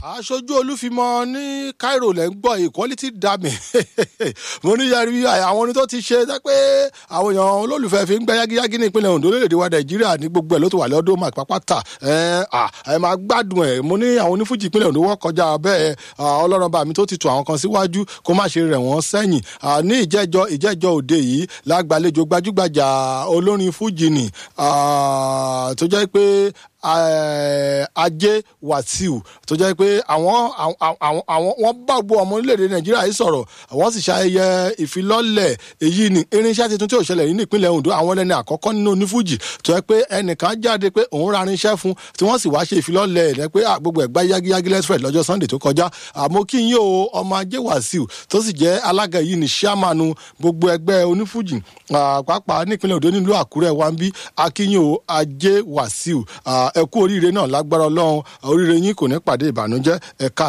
aṣojú olúfimọ ní cairo lẹ́ ń gbọ́ equality dami mo ní yẹri àwọn orin tó ti ṣe jẹ́ pé àwọn èèyàn olólùfẹ́ fi ń gbẹ́ yágíyágí ní ìpínlẹ̀ ondo lórílẹ̀‐èdè wa nàìjíríà ní gbogbo ẹ̀ ló ti wà lọ́dún mark pápátá ẹ máa gbádùn ẹ̀ mo ní àwọn onífújì ìpínlẹ̀ ondo wọ́n kọjá bẹ́ẹ̀ ọlọ́run bá mi tó ti tù àwọn kan síwájú kó má ṣe rẹ̀ wọ́n sẹ́yìn ní ìjẹ́jọ́ ìjẹ́jọ́ òde yìí lágbàlejò gbajúgbajà olórin fújì ni tó jẹ́ pé ajé wàsíù tó jẹ́ pé àwọn àwọn wọ́n bá gbogbo ọmọ orílẹ̀-èdè nàìjíríà yìí sọ̀rọ̀ wọ́n sì ṣayẹyẹ ìfilọ́lẹ̀ èyí ni irinṣẹ́ tuntun tí ò ṣẹlẹ̀ yìí ní ìpínlẹ̀ ondo àwọn ẹlẹ́ni àkọ́kọ́ nínú onífújì tó jẹ́ pé ẹnìkan jáde pé òun ra irinṣẹ́ fún tí wọ́n sì wá ṣe ìfilọ́lẹ̀ ẹ̀ pé gbogbo ẹ̀gbá yágíyágí lẹ́sfẹ̀d lọ́jọ́ sunday tó kọjá àmọ́ kí n yóò ọmọ ajé wàsíù tó sì jẹ́ alága yìí ní sàmánu gbogbo ẹgbẹ́ onífújì pàápàá nípínlẹ̀ ondo nílùú àkúrẹ́ wa ń bí akínyìn ajé wàsíù ẹ kú oríire náà lágbára ọlọ́run oríire yín kò ní pàdé ìbànújẹ́ ẹ̀ka